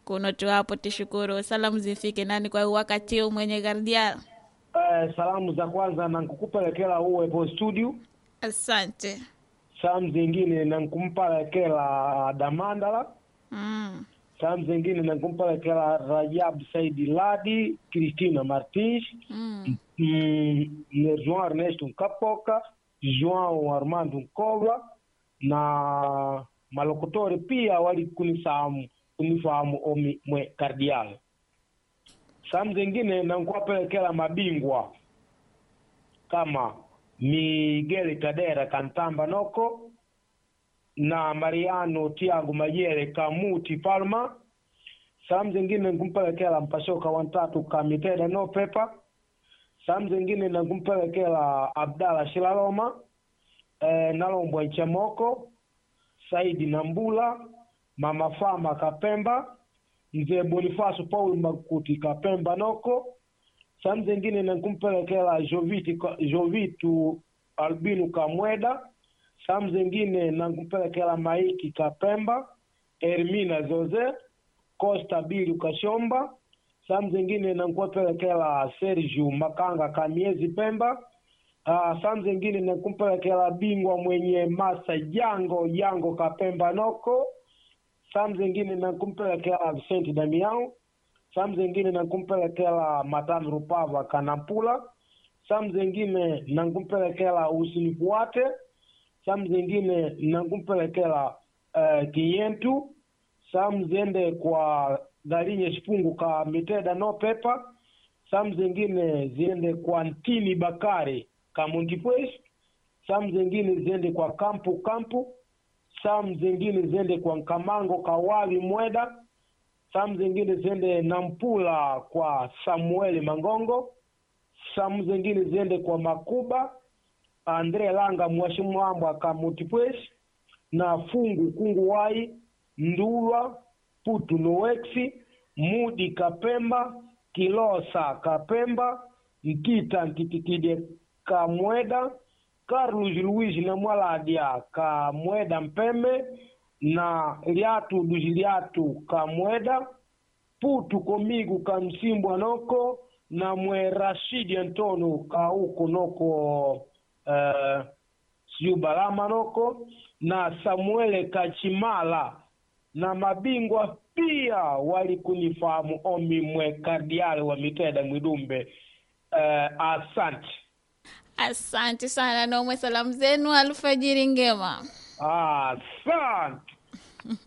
kuno tu hapo tishukuru salamu zifike nani kwa wakati huu mwenye gardia Eh, salamu za kwanza nankukupelekela uwepo studio asante salamu zingine nankumpelekela damandala mm. salamu zingine nankumpelekela rajab saidi ladi cristina martins Mm. mm, ne joão ernesto nkapoka joão armando nkova na malokotori pia wali kunifahamu kunifahamu omi mwe kardial salamu zingine nankuwapelekela mabingwa kama miguel kadera kantamba noko na mariano tiago mayele kamuti palma salamu zingine nkumpelekela mpashoka wantatu kamiteda no pepa salamu zingine nakumpelekela abdala shilaloma eh, nalombwa nchemoko saidi nambula mama fama kapemba mzee bonifaso paul makuti kapemba noko salamu zingine nakumpelekela joviti jovitu albinu kamweda salamu zingine nakumpelekela maiki kapemba ermina zoze costa bilu kashomba salamu zingine nankuwapelekela sergio makanga kamiezi pemba uh, salamu zingine nankumpelekela bingwa mwenye masa jango jango kapemba noko salamu zingine nankumpelekela vicente damiao salamu zingine nankumpelekela matano rupava kanampula salamu zingine nankumpelekela usinifuate salamu zingine nankumpelekela uh, kiyentu salamu ziende kwa galinye sipungu ka miteda no pepa salamu zingine ziende kwa ntini bakari kamundipwes salamu zingine ziende kwa kampu kampu salamu zingine ziende kwa nkamango kawawi mweda salamu zingine ziende nampula kwa samueli mangongo salamu zingine ziende kwa makuba andre langa mwashimwambwa kamutipwes na fungu kungu wai ndulwa putu noweksi mudi kapemba kilosa kapemba nkita nkitikide kamweda carlos luis na mwaladia kamweda mpeme na liatu duzi liatu kamweda putu komigu kamsimbwa noko na mwe rashidi antono kauko noko uh, siu balama noko na samuele kachimala na mabingwa pia walikunifahamu omi mwe kardiali wa miteda mwidumbe uh, asante asante sana nomwe salamu zenu alfajiri ngema asante